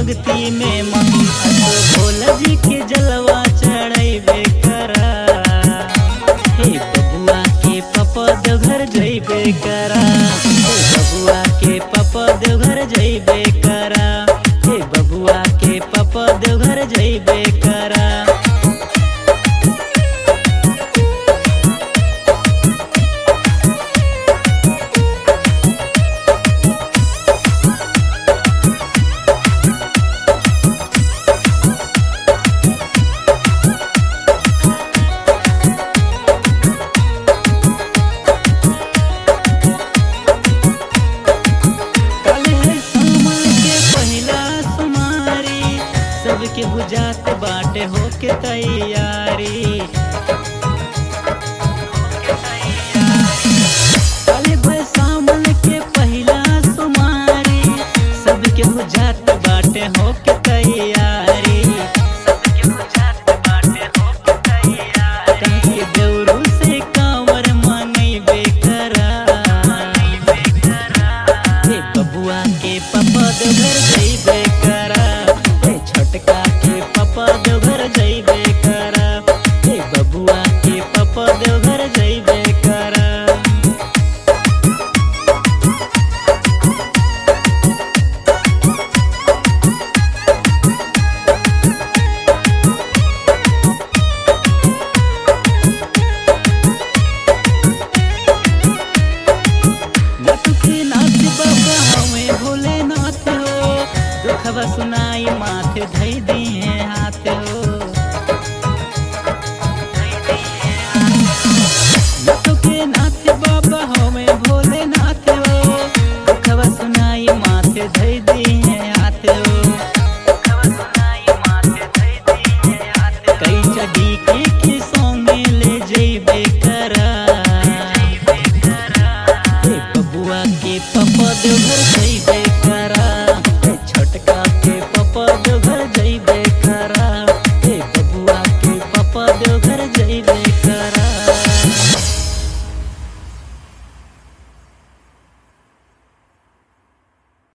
भक्ति में मन असो भोला जी के जलवा चढ़ैबे करा हे बबुआ के पपा देवघर जइबे करा हे बबुआ के पपा देवघर जइबे करा हे बबुआ के पपा देवघर जइबे करा कल है सावन के पहिला सुमारी सबके बुझात बाटे होके तैयारी कल है सावन के पहिला सुमारी सबके बुझात बाटे होके तैयारी सबके बुझात बाटे होके तैयारी काहे देवरू से कांवर मंगैबे करा हे बबुआ के पपा देवघर जइबे करा हे छोटका के पपा देवघर जइबे करा हे बबुआ के पपा देवघर जइबे करा लटुके नाथ बाबा हमें भोलेनाथ हो दुखवा सुनाई माथे धई दिए हाथ हो